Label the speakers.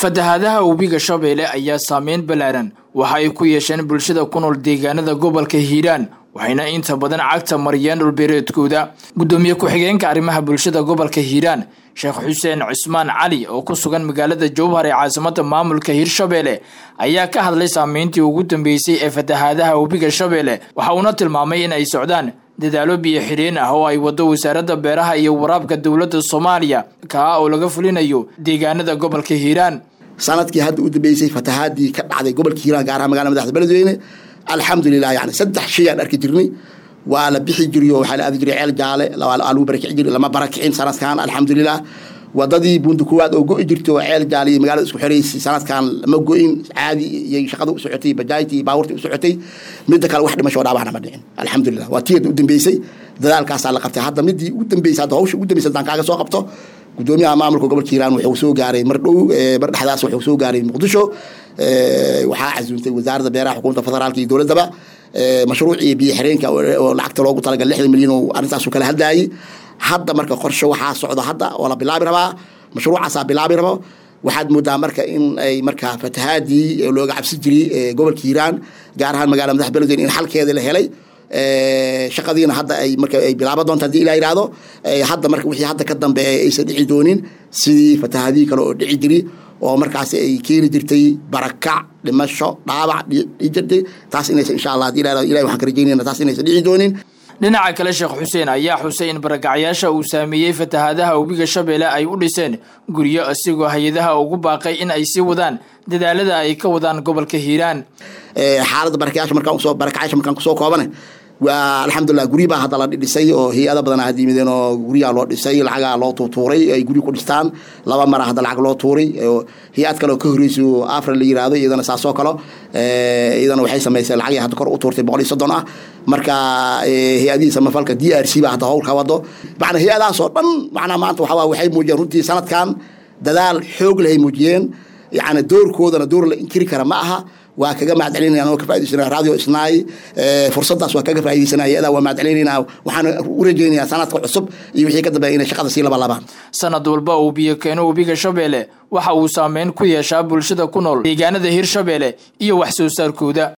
Speaker 1: fatahaadaha webiga shabeelle ayaa saameyn ballaaran waxa ay ku yeesheen bulshada ku nool deegaanada gobolka hiiraan waxayna inta badan cagta mariyeen dhulbeereedkooda guddoomiye ku-xigeenka arrimaha bulshada gobolka hiiraan sheekh xuseen cismaan cali oo ku sugan magaalada jowhar ee caasimada maamulka hiirshabeelle ayaa ka hadlay saameyntii ugu dambeysay ee fatahaadaha webiga shabeelle waxa uuna tilmaamay in ay socdaan dadaalo biyo xidheen ah oo ay wado wasaaradda beeraha iyo waraabka dowladda soomaaliya kaa oo laga fulinayo deegaanada gobolka hiiraan
Speaker 2: sanadkii hadda u dambeysay fatahaadii ka dhacday gobolka hiiraan gaar ahaan magaalada madaxda beledweyne alxamdulilah yani saddex shay aan arki jirnay waa la bixi jiriyo waxaa la aadi jiray ceel jaale lagu barakici jiri lama barakicin sanadkan alxamdulilah wadadii buunda kuwaad oo go-i jirtay oo ceel jaale iyo magaalada isku xiraysay sanadkan lama go-in caadi iyo shaqada u socotay bajaajtii iyo baabuurtii u socotay midda kale wax dhimasho dhaabacna ma dhicin alxamdulilah waa tii u dambeysay dadaalkaasaa la qabtay hadda midii u dambeysay hadda hawsha ugu dambeysay haddaan kaaga soo qabto gudoomiyaha maamulka gobolka hiiraan wuxuu soo gaaray mar dhow mar dhexdaas wuxuu soo gaaray muqdisho waxaa casuuntay wasaaradda beeraha xukuumadda federaalka iyo dowladdaba mashruucii biyo xireenka oo lacagta loogu talagal lixdan milyan oo arrintaasu kala hadlayay hadda marka qorshe waxaa socda hadda oo la bilaabi rabaa mashruucaasaa bilaabi rabo waxaad moodaa marka in ay marka fatahaadii looga cabsi jiray gobolka hiiraan gaar ahaan magaalada madax beledweyne in xalkeeda la helay shaqadiina hadda ay marka ay bilaaban doonta hadii ilaa yidhaahdo hadda marka wixii hadda ka dambeeya aysan dhici doonin sidii fatahaadihii kale oo dhici jiri oo markaasi ay keeni jirtay barakac dhimasho dhaabac dhijirtay taas inaysan insha allah hadii ilaa ilahi waxaan ka rajaynayna taas inaysan dhici doonin
Speaker 1: dhinaca kale sheekh xuseen ayaa xusay in barakacyaasha uu saameeyey fatahaadaha webiga shabeelle ay u dhiseen guryo isigoo hay-adaha ugu baaqay in ay sii wadaan dadaalada ay ka wadaan gobolka hiiraan
Speaker 2: xaaladda barakacyaasha markaan usoo barakacyaasha markaan kusoo koobane waa alxamdulilah guryi baa hadda la dhisay oo hay-ada badan had yimideen oo guryaa loo dhisay lacagaa loo tuutuuray ay guryi ku dhistaan laba mara hadda lacag loo tuuray hay-ad kale oo ka horreysay oo afra la yiraahdo iyadana saasoo kalo iyadana waxay samaysay lacagii hadda kor u tuurtay boqol iyo soddon ah marka hay-adihii samafalka d r c baa hadda howl ka wado macna hay-adahaas oo dhan macnaa maanta waxaa waxay muujiyeen runtii sanadkan dadaal xoog lehay muujiyeen yacni doorkoodana door la inkiri kara ma aha waa kaga mahadcelinaya anoo ka faa'idaysana radio isnaay fursaddaas waa kaga faa'iidaysanaya iyadaa waa mahadcelinayna waxaan u rajaynayaa sanadka cusub iyo wixii ka dambeeya inay shaqada sii labalabaan
Speaker 1: sanad walba uu biyo keeno webiga shabeelle waxa uu saameyn ku yeeshaa bulshada ku nool deegaanada hirshabeelle iyo wax soo saarkooda